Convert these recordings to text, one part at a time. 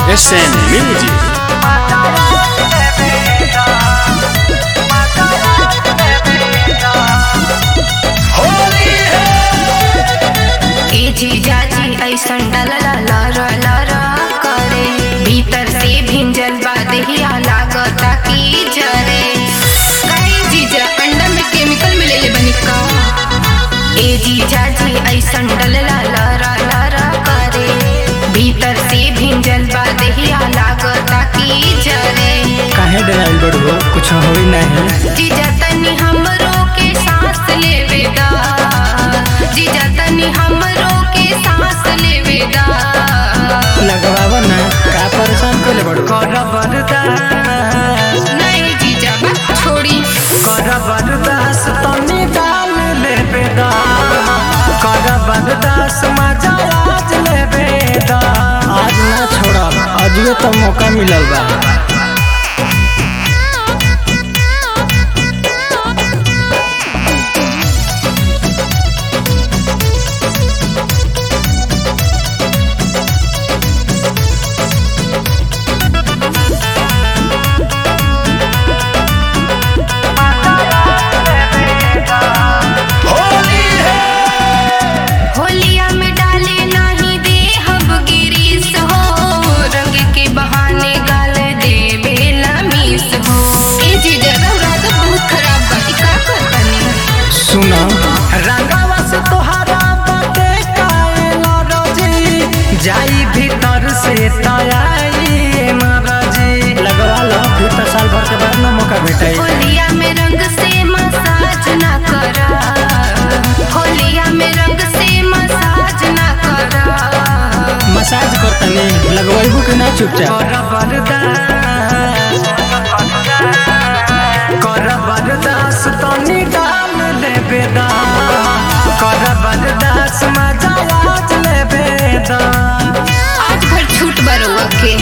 SN Music. ए जीजाजी ऐसन डलला लरा लरा करे भीतर से भिंजल बा देहिया लागता की जरे काहे जीजा अंडा में केमिकल मिलेले बनी का ए जीजाजी ऐसन डलला लरा लरा करे भीतर से भिंजल बा देहिया लागता की जरे काहे डराइल बड़ो कुछ होई नहीं जीजा तनी हमरो के सांस लेवे दा जीजा तनी हमरो के सांस लेवे दा लगवाव ना का परेशान कइले बड़ो कर बरदास नहीं जीजा बा छोड़ी कर बरदास तनी डाल लेबे दा कर बरदास मजा आज लेबे दा आज ना छोड़ब अजुए तो मौका मिलल बा होलिया में डाले नहीं दे हब गिरीस हो रंग के बहाने गाल दे बेला मीस हो ए जीजा रौरा तो बहुत खराब बा ई का करतनी सुन रंगावा से तोहरा बाटे काएला रजी जाई भीतर से तयाई मरजी लगवा लो फिर तो साल भर के बाद ना मौका भेटाई होलिया में रंग से मसाज ना करा होलिया में रंग से मसाज ना करा मसाज करतनी लगवाइबू कि ना चुपचाप कर बरदास कर बरदास तनी डाल लेबे दा कर बरदास मजा आज लेबे दा आज भर छूट बरुआ के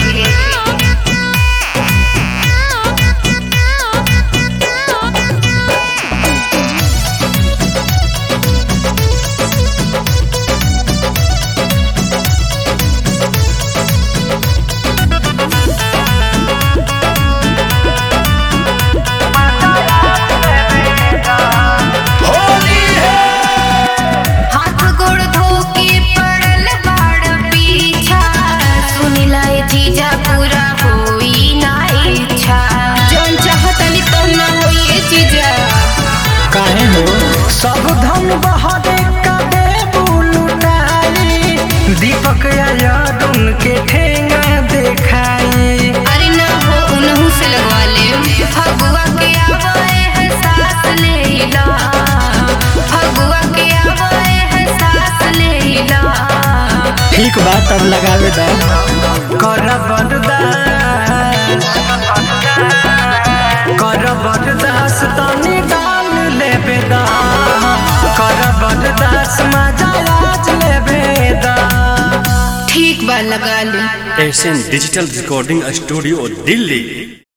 हाथ गोड़ धो के पड़ल बाड़ पीछा सुनिला ए जीजा पूरा होई ना इच्छा जौन चाहतनी तो ना होई ए जीजा काहे हो सब धन बहरे कदे बुलुटाई दीपक याद उनके ठेंगा देखाई अरे ना हो उनहु से लगवा ले फगुआ के आवाए है सास लेला फगुआ के आवाए है सास लेला ठीक बात अब लगावे दा कर बरदास कर बरदास तनी डाल लेबे दा कर बरदास मजा आज लेबे दा ठीक बा लगा ले SN Digital Recording Studio, Delhi.